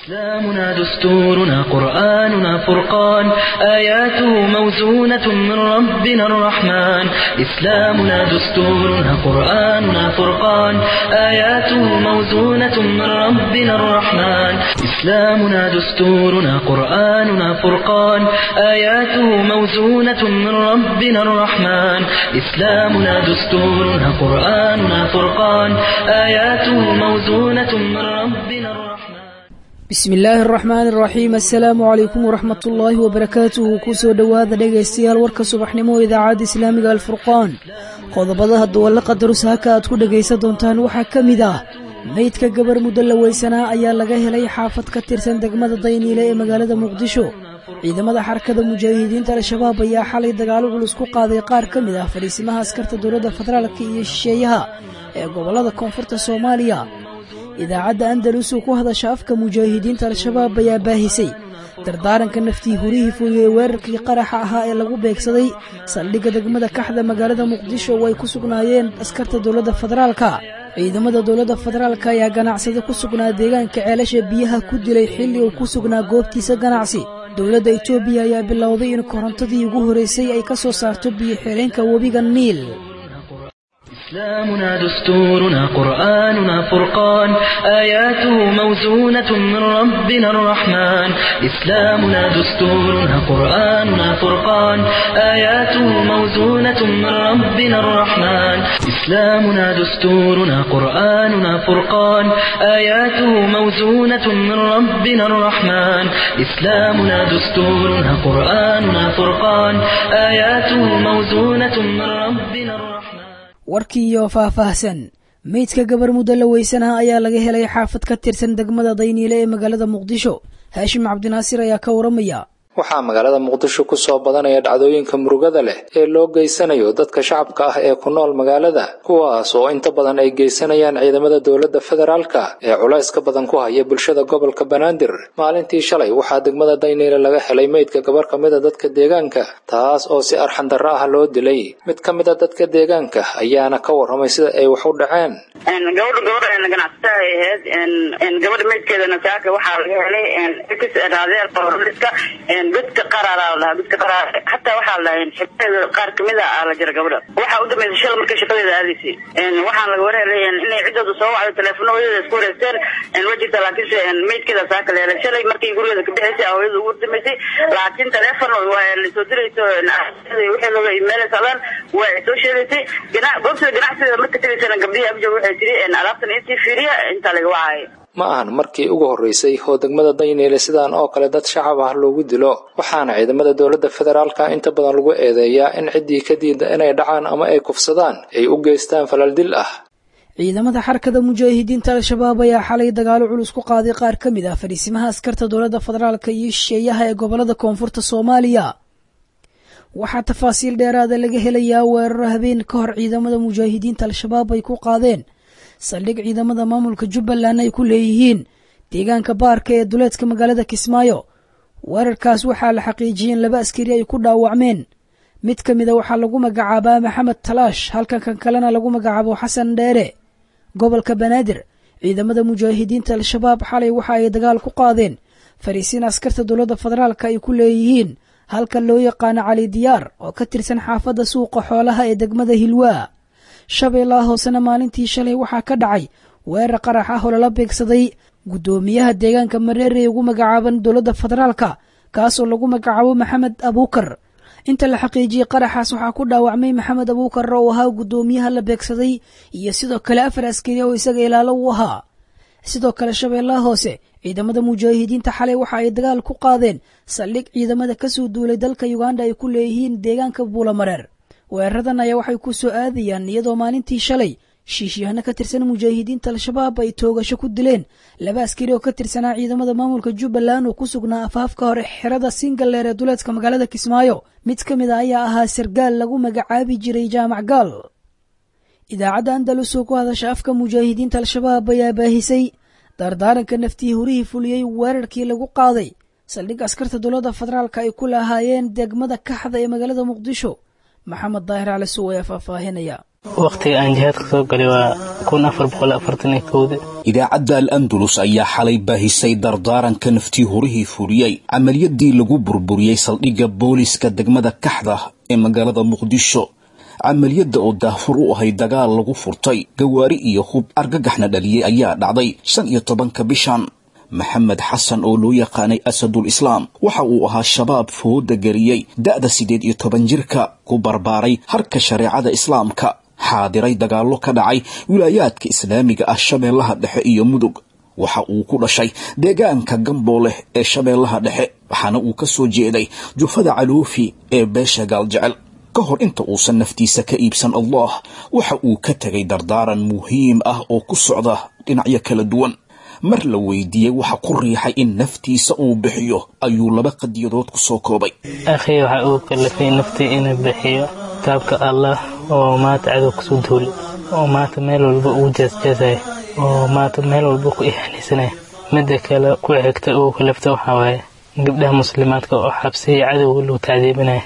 إسلامنا دستورنا قرآننا فرقان آياته موزونة من ربنا الرحمن إسلامنا دستورنا قرآننا فرقان آياته موزونة من ربنا الرحمن إسلامنا دستورنا قرآننا فرقان آياته موزونة من ربنا الرحمن إسلامنا دستورنا قرآننا فرقان آياته موزونة من ربنا الرحمن bismi illaahi araxmaan araxiim assalaamu calaykum waraxmat ullaahi wabarakaatuhu kusoo dhowaada dhegaystayaal warka subaxnimo idaacadda islaamiga alfurqaan qodobadaha duwalla qadarus haka aad ku dhegaysan doontaan waxaa ka mid ah meydka gabar muddo la weysanaa ayaa laga helay xaafad ka tirsan degmada dayniile ee magaalada muqdisho ciidamada xarakada mujaahidiinta al-shabaab ayaa xalay dagaalo culus ku qaaday qaar ka mid ah fadhiisimaha askarta dowladda federaalka iyo shisheeyaha ee gobollada koonfurta soomaaliya idaacadda andalus oo ku hadasha afka mujaahidiinta al-shabaab ayaa baahisay dardaaranka naftii hurihii fuliyey weerarkii qaraxa ahaa ee lagu beegsaday saldhigga degmada kaxda magaalada muqdisho oo ay ku sugnaayeen askarta dowladda federaalka ciidamada dowladda federaalka ayaa ganacsada ku sugnaa deegaanka ceelasha biyaha ku dilay xilli uu ku sugnaa goobtiisa ganacsi dowladda etoobiya ayaa bilowday in korontadii ugu horreysay ay ka soo saarto biyo xireenka webiga niil إسلامنا دستورنا قرآننا فرقان آياته موزونة من ربنا الرحمن إسلامنا دستورنا قرآننا فرقان آياته موزونة من ربنا الرحمن إسلامنا دستورنا قرآننا فرقان آياته موزونة من ربنا الرحمن إسلامنا دستورنا قرآننا فرقان آياته موزونة من ربنا الرحمن warkiiyo faahfaahsan meydka gabar muddo la weysanaa ayaa laga helay xaafad ka tirsan degmada dayniile ee magaalada muqdisho haashim cabdinaasir ayaa ka waramaya waxaa magaalada muqdisho ku soo badanaya dhacdooyinka murugada leh ee loo geysanayo dadka shacabka ah ee ku nool magaalada kuwaas oo inta badan ay geysanayaan ciidamada dowladda federaalka ee culayska badan ku haya bulshada gobolka banaadir maalintii shalay waxaa degmada dayniile laga helay meydka gabar ka mida dadka deegaanka taas oo si arxandarro ah loo dilay mid ka mida dadka deegaanka ayaana ka warramay sida ay wax u dhaceen gabadha gabadha ganacsataa ay ahayd gabadha meydkeedana saaka waxaa laga helay raadeer borliska godka qaraara lahaa godka qaraar hataa waxaa la dhahay xibteeda qaar kamid a aa la jira gabadha waxaa u dambeysay shala markay shaqadeeda aadaysay waxaan laga warhelay inay ciddooda soo wacday teleefonadeeda isku wareegteen waa jirta laakiinse meydkeeda saaka la helay shalay markay gurigeeda ka bixaysay hooyada ugu dambeysay laakiin teleefon waa lasoo dirayso wixii looga imeelaysa alaan waa soo sheegaysay goobtada ganacsigeeda marka tegaysana gabdhihii abjo waxay tiri alaabtan intii fiiriya intaa laga wacaya ma ahan markii ugu horreysay oo degmada dayniile sidaan oo kale dad shacab ah loogu dilo waxaana ciidamada dowladda federaalka inta badan lagu eedeeyaa in ciddii ka diida inay dhacaan ama ay kufsadaan ay u geystaan falal dil ah ciidamada xarakada mujaahidiinta al-shabaab ayaa xalay dagaalo culus ku qaaday qaar ka mid ah fadhiisimaha askarta dowladda federaalka iyo shisheeyaha ee gobolada koonfurta soomaaliya waxaa tafaasiil dheeraada laga helayaa weeraro habeen ka hor ciidamada mujaahidiinta al-shabaab ay ku qaadeen saldhig ciidamada maamulka jubbaland ay ku leeyihiin deegaanka baarka ee duleedka magaalada kismaayo weerarkaas waxaa la xaqiijiyey in laba askari ay ku dhaawacmeen mid ka mida waxaa lagu magacaabaa maxamed talaash halka kan kalena lagu magacaabo xasan dheere gobolka banaadir ciidamada mujaahidiinta al-shabaab xalay waxa ay dagaal ku qaadeen fariisiin askarta dowladda federaalka ay ku leeyihiin halka loo yaqaano cali diyaar oo ka tirsan xaafadda suuqa xoolaha ee degmada hilwaa shabeellaha hoosena maalintii shalay waxaa ka dhacay weerar qarax ah oo lala beegsaday guddoomiyaha deegaanka mareere ee ugu magacaaban dowladda federaalka kaasoo lagu magacaabo maxamed abuukar inta la xaqiijiyey qaraxaas waxaa ku dhaawacmay maxamed abuukar oo ahaa guddoomiyaha la beegsaday iyo sidoo kale afar askari oo isaga ilaalo u ahaa sidoo kale shabeellaha hoose ciidamada mujaahidiinta xalay waxa ay dagaal ku qaadeen saldhig ciidamada kasoo duulay dalka uganda ay ku leeyihiin deegaanka buulamareer weeraradan ayaa waxay ku soo aadayaan iyadoo maalintii shalay shiishyahano ka tirsan mujaahidiinta al-shabaab ay toogasho ku dileen laba askari oo ka tirsanaa ciidamada maamulka jubbaland oo ku sugnaa afaafka hore xerada singaleer ee duleedka magaalada kismaayo mid ka mid a ayaa ahaa sargaal lagu magacaabi jiray jaamac gaal idaacadda andalus oo ku hadasha afka mujaahidiinta al-shabaab ayaa baahisay dardaaranka naftii hurihii fuliyey weerarkii lagu qaaday saldhig askarta dowladda federaalka ay ku lahaayeen degmada kaxda ee magaalada muqdisho maxamed daahir cali suw ayaa faahfaahinaya wakhtiga aan jihaadka soo galay waa kun afar boqol afartan iyo kowda idaacadda al andalus ayaa xalay baahisay dardaaranka naftii horihii fuliyey camaliyadii lagu burburiyey saldhigga booliska degmada kaxda ee magaalada muqdisho camaliyadda oo daahfur u ahay dagaal lagu furtay gawaari iyo hub argagaxna dhaliyey ayaa dhacday shan iyo tobanka bishan maxamed xasan oo loo yaqaanay asadul islaam waxa uu ahaa shabaab fooda geliyey da'da siddeed iyo toban jirka ku barbaaray harka shareecada islaamka xaadiray dagaallo ka dhacay wilaayaadka islaamiga ah shabeellaha dhexe iyo mudug waxa uu ku dhashay deegaanka gambooleh ee shabeellaha dhexe waxaana uu ka soo jeeday jufada caluufi ee beesha gaaljecel ka hor inta uusan naftiisa ka iibsan allah waxa uu ka tegay dardaaran muhiim ah oo ku socda dhinacyo kala duwan mar la weydiiyey waxa ku riixay in naftiisa uu bixiyo ayuu laba qadiyadood ku soo koobay akhi waxa uu kalafay naftii inuu bixiyo kitaabka allah oo maanta cadow kusoo duuli oo maanta meel walba uu jeesjeesaya oo maanta meel walba ku ihaanaysanaya midda kale ku xigta uu kalafta waxaa waaye gabdhaha muslimaadka oo xabsiya cadowga lagu tacdiibinaya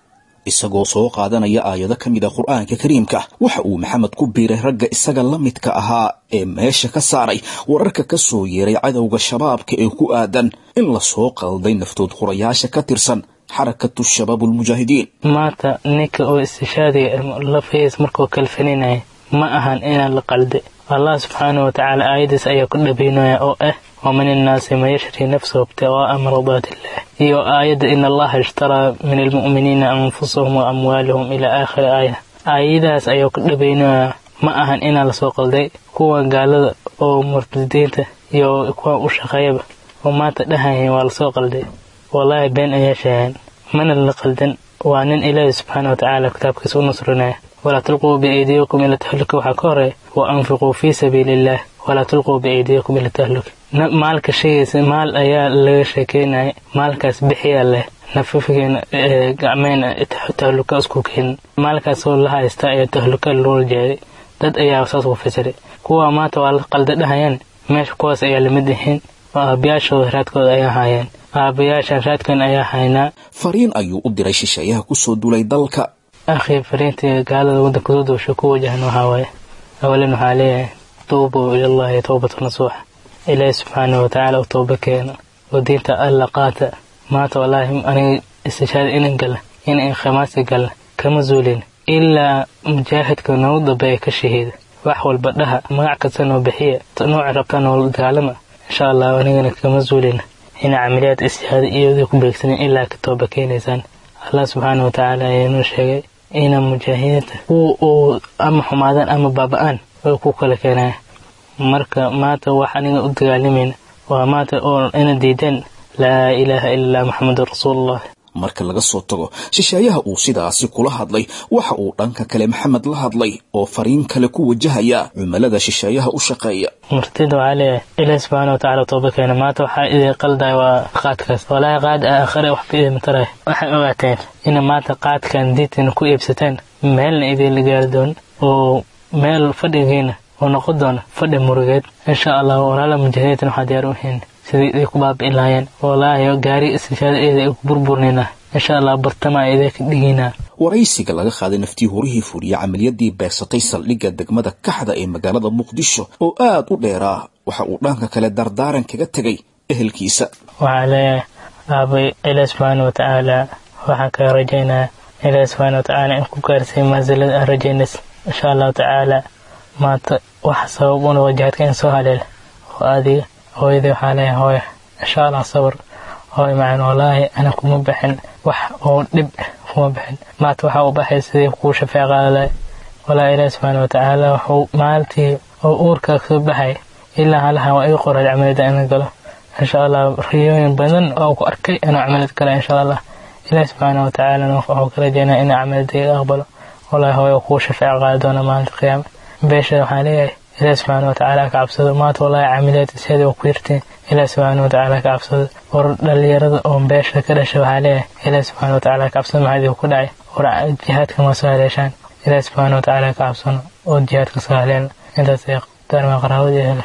isagoo soo qaadanaya aayado ka mid a qur'aanka kariimka waxa uu maxamed ku biiray ragga isaga la midka ahaa ee meesha ka saaray wararka ka soo yeeray cadowga shabaabka ee ku aadan in la soo qalday naftood hurayaasha ka tirsan xarakatu shabaab ulmujaahidiin maanta ninka oo istishaadiga lafahiis markuu kalfaninaya ma ahan inaan la qalde allah subxaanahu watacaala aayadiis ayaa ku dhabaynaya oo ah wamin innaasi man yashri nafsahu ibtiqaa'a mardaati illah iyo aayadda in allaha ishtaraa min almu'miniina anfusahum wa amwaalahum ilaa aakhiri aaya aayadahaas ayaa ku dhabaynaya ma ahan inaan lasoo qalday kuwa gaalada oo murtadiinta iyo kuwa u shaqeeyaba oo maanta dhahaya waa lasoo qalday wallaahi been ayaa sheegaan mana la qaldan waa nin ilaahi subxaana watacaala kitaabkiisa u nusrinaya walaa tulquu biaydiyakum ila tahluka waxaa ka horeeya wa anfiquu fii sabiili illah walaa tulquu biaydiyakum ila tahluka maalka sheegaysa maal ayaa laga sheekeynaya maalkaas bixiyaa leh nafafigeena gacmeena tahluka isku keenin maalkaasoo la haysta ayaa tahluka loola jeeday dad ayaa saas ku fasiray kuwa maanta waa la qalda dhahayaan meesha kuwaas ayaa lamid yihiin oo aabayaashooda raadkooda ayaa haayeen aabayaashan raadkan ayaa haynaa fariin ayuu u diray shisheeyaha kusoo dulay dalka akhi fariintii gaalada waddanka soo doosho ku wajahan waxaa waaye awalan waxaa leeyahay tuubuu ilallahi towbata nasuuxa ilaahi subxaanahu watacaala u tooba keena oo diinta alla qaata maanta wallaahi aniga istishaada inan gala inan khamaasi gala kama zuulin ilaa mujaahidka noogu dambeeya ka shahiida wax walba dhaha magac kasta noo bixiya nooci rabtaa noola dagaalama insha allah anigana kama zuulina ina camaliyaad istishaada iyadii ku beegsanin ilaa ka tooba keenaysaan allah subxaana watacaala ayaa noo sheegay ina mujaahidiinta kuwa uu ama xumaadaan ama baaba-aan way ku kala keenaya marka maanta wax aniga u dagaalamayna waa maanta oo ina diideen laa ilaaha ila allah maxamedun rasuulullah marka laga soo tago shisheeyaha uu sidaasi kula hadlay waxa uu dhanka kale maxamed la hadlay oo fariin kale ku wajahaya cumilada shisheeyaha u shaqeeya martida waxaa leeyahay ilaahi subxaana watacaala tooba keena maanta waxaa idin qalday waa qaadkaas walaahi qaad aakhare waxba idin mataraya waxay ogaateen ina maanta qaadkan diintina ku iibsateen meelna idinla gaari doon oo meel fadhigiina oo noqon doona fadhi murugeed insha allah walaala mujaahidiintan waxaa diyaar u hayn sidii iday ku baabi'in lahaayeen walaahi gaari istishaada eeda ay ku burburnayna insha allah bartama idin ka dhigaynaa waraysiga laga qaaday naftii horihii fuliya camaliyadii beegsatay saldhigga degmada kaxda ee magaalada muqdisho oo aad u dheeraa waxa uu dhanka kale dardaaran kaga tegay ehelkiisa waxaa leeyahay aabay ilaah subxaana watacaala waxaan kaga rajaynaa ilaah subxaana watacaala in ku gaarsiiy maasilada aan rajaynays insha allahu tacaala maanta waxa sabab una wajahaadka in soo haleela oo adiga hooyadii waxaa leeyahay hooya insha allah sabr hooy macaan wallaahi ana kuma bixin wax oo dhib kuma bixin maanta waxaa u baxay sidii kuu shafeec qaadalay walaa ilaahi subxaana watacaala wuxuu maalintii oo uurkaa kasoo baxay ilaa halahan waa iga qoray camaliyada inaan galo insha allah riyooyin badan oo ku arkay inuu camaliyad gala insha allah ilaahi subxaana watacaalana wuxuu ka rajaynaa inuu camaliyada iga aqbalo wallaahi hooya kuu shafeec qaadi doona maalinta qiyaama beesha waxaa leeyahay ilaahi subxaana watacaala ka cabsado maanta wallaahi camaliyad isheeda waa ku yirtiin ilaahi subxaana watacaala ka cabsado war dhalinyarada oo beesha ka dhasha waxaa leeyahay ilaahi subxaana watacaala ka cabsado maxaa idinku ku dhacay war jihaadka ma soo haleeshaan ilaahi subxaana watacaala ka cabsano oo jihaadka soo haleelna intaas ay darma qaraabadii hele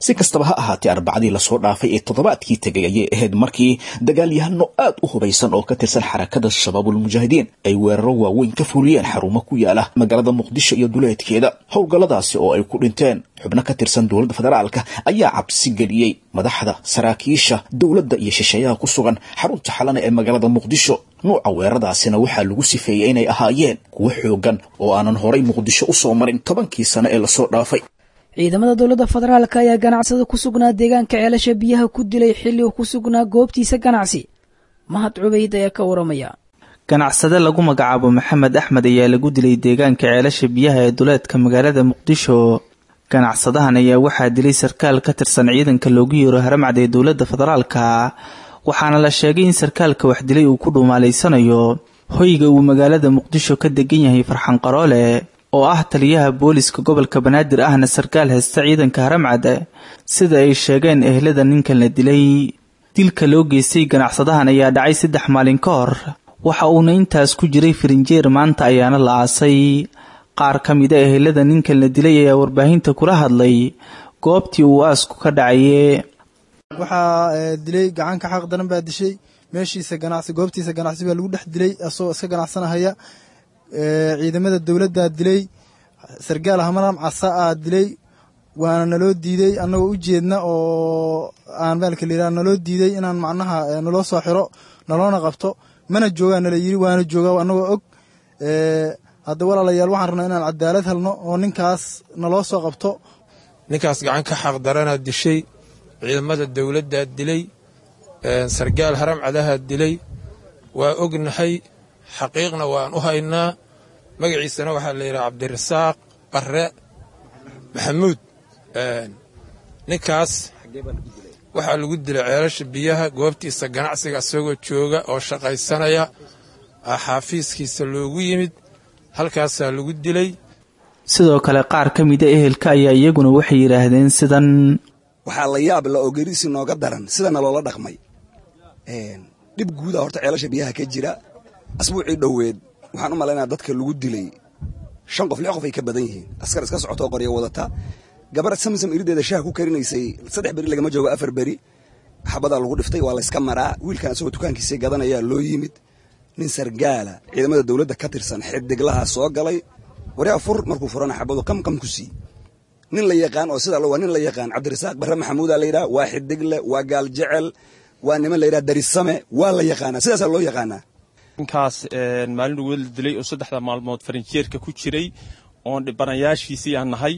si kastaba ha ahaatee arbacadii lasoo dhaafay ee toddobaadkii tegay ayay ahayd markii dagaalyahano aad u hubaysan oo ka tirsan xarakada shabaabulmujaahidiin ay weeraro waaweyn ka fuliyeen xarumo ku yaala magaalada muqdisho iyo duleedkeeda howlgalladaasi oo ay ku dhinteen xubno ka tirsan dowladda federaalka ayaa cabsi geliyey madaxda saraakiisha dowladda iyo shisheeyaha ku sugan xarunta xalana ee magaalada muqdisho nuuca weeraradaasina waxaa lagu sifeeyey inay ahaayeen kuwo xoogan oo aanan horay muqdisho u soo marin tobankii sano ee lasoo dhaafay ciidamada dowladda federaalka ayaa ganacsada ku sugnaa deegaanka ceelasha biyaha ku dilay xilli uu ku sugnaa goobtiisa ganacsi mahad cubayd ayaa ka waramaya ganacsade lagu magacaabo maxamed axmed ayaa lagu dilay deegaanka ceelasha biyaha ee duleedka magaalada muqdisho ganacsadahan ayaa waxaa dilay sarkaal ka tirsan ciidanka loogu yeero haramcad ee dowladda federaalka waxaana la sheegay in sarkaalka wax dilay uu ku dhuumaalaysanayo hoyga uu magaalada muqdisho ka degan yahay farxan qaroole oo ah taliyaha booliska gobolka banaadir ahna sarkaal haysta ciidanka haramcad sida ay sheegeen ehlada ninkan la dilay dilka loo geystay ganacsadahan ayaa dhacay saddex maalin ka hor waxa uuna intaas ku jiray firinjeer maanta ayaana la aasay qaar ka mida ehelada ninkan la dilay ayaa warbaahinta kula hadlay goobtii uu aasku ka dhacaye waxaa dilay gacanka xaq daran baa dishay meeshiisa ganacsi goobtiisa ganacsi baa lagu dhex dilay asagoo iska ganacsanahaya ciidamada dowladdaa dilay sargaal hamaram casa aa dilay waana naloo diidey annagoo u jeedna oo aan baalka layidhaha naloo diidey inaan macnaha naloo soo xiro naloona qabto mana joogaa nala yiri waana joogaa annagoo og hadda walaalayaal waxaan rabnaa inaan cadaalad helno oo ninkaas naloo soo qabto ninkaas gacan ka xaq daranaa dishay ciidamada dowladdaa dilay sargaal haram cadahaa dilay waa ognahay xaqiiqna waan u haynaa magaciisana waxaa la yidhaha cabdirasaaq barre maxamuud ninkaas waxaa lagu dilay ceelasha biyaha goobtiisa ganacsiga isagoo jooga oo shaqaysanaya xaafiiskiisa loogu yimid halkaasaa lagu dilay sidoo kale qaar ka mida ehelka ayaa iyaguna waxay yidhaahdeen sidan waxaa la yaab la oo geerisi nooga daran sidana loola dhaqmay dhib guuda horta ceelasha biyaha ka jira asbuucii dhoweed waxaan u malaynaa dadka lagu dilay shan qof lix qof ay ka badan yihiin askar iska socotoo qoryo wadata gabar samsam irideeda shaha ku karinaysay saddex beri lagama joogo afar beri xabadaa lagu dhiftay waa layska maraa wiilkan isagoo dukaankiisii gadanayaa loo yimid nin sargaala ciidamada dowladda ka tirsan xidiglaha soo galay waryaa fur markuu furana xabadu qamqam ku sii nin la yaqaan oo sidaa waa nin la yaqaan cabdirasaaq barre maxamuudaa la yidhaha waa xidigle waa gaal jecel waa niman la yidhaha darisame waa la yaqaanaa sidaasaa loo yaqaanaa ninkaas maalin uga la dilay oo saddexda maalmood farinjeerka ku jiray oon dhibanayaashiisii aan nahay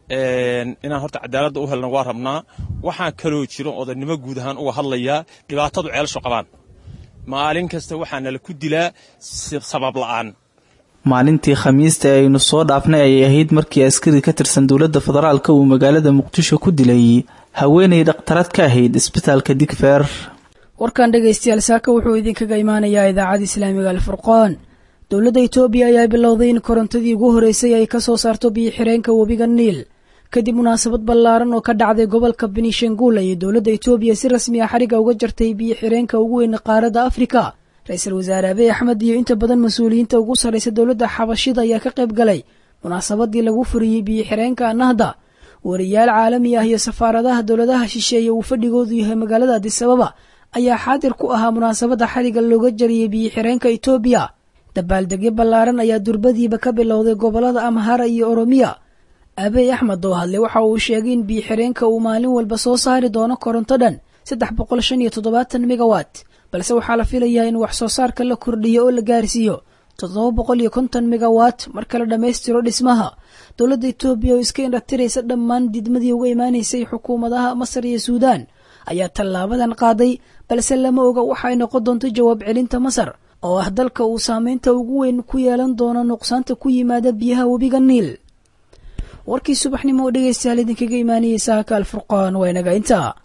inaan horta cadaaladda u helna waa rabnaa waxaa kaloo jiro odaynimo guud ahaan uga hadlayaa dhibaatadu ceelsho qabaan maalin kasta waxaa nala ku dilaa sabab la'aan maalintii khamiista ee aynu soo dhaafnay ayay ahayd markii askari ka tirsan dowladda federaalka uu magaalada muqdisho ku dilay haweenay dhakhtarad ka ahayd isbitaalka digfeer warkan dhegaystayaal saaka wuxuu idinkaga imaanayaa idaacada islaamiga alfurqaan dowladda itoobiya ayaa bilowday in korontadii ugu horeysay ay ka soo saarto biyo-xireenka webiga niil kadib munaasabad ballaaran oo ka dhacday gobolka benishanguul ayay dowladda itoobiya si rasmi ah xariga uga jartay biyo-xireenka ugu weyn qaaradda afrika ra-iisul wasaare abiy axmed iyo inta badan mas-uuliyiinta ugu sarraysa dowladda xabashida ayaa ka qayb galay munaasabadii lagu furiyey biyo-xireenka nahda wariyaal caalami ah iyo safaaradaha dowladaha shisheeye uu fadhigoodu yahay magaalada adisababa ayaa xaadir ku ahaa munaasabadda xariga looga jariyey biyo-xireenka itoobiya dabaaldegyo ballaaran ayaa durbadiiba ka bilowday gobollada amhara iyo oromiya abiy axmed oo hadlay waxa uu sheegay in biyo-xireenka uu maalin walba soo saari doono koronto dhan saddex boqol shan iyo toddobaatan megawat balse waxaa la filayaa in wax soo saarka la kordhiyo oo la gaarsiiyo toddoba boqol iyo konton megawat marka la dhammaystiro dhismaha dowladda itoobiya oo iska indhatiraysa dhammaan didmadii uga imaanaysay xukuumadaha masar iyo suudaan ayaa tallaabadan qaaday balse lama oga waxay noqon doonto jawaab celinta masar oo ah dalka uu saameynta ugu weyn ku yeelan doono nuqsaanta ku yimaada biyaha webiga niil warkii subaxnimo oo dhegaystayaal idinkaga imaanayay saaka alfurqaan waa inaga intaa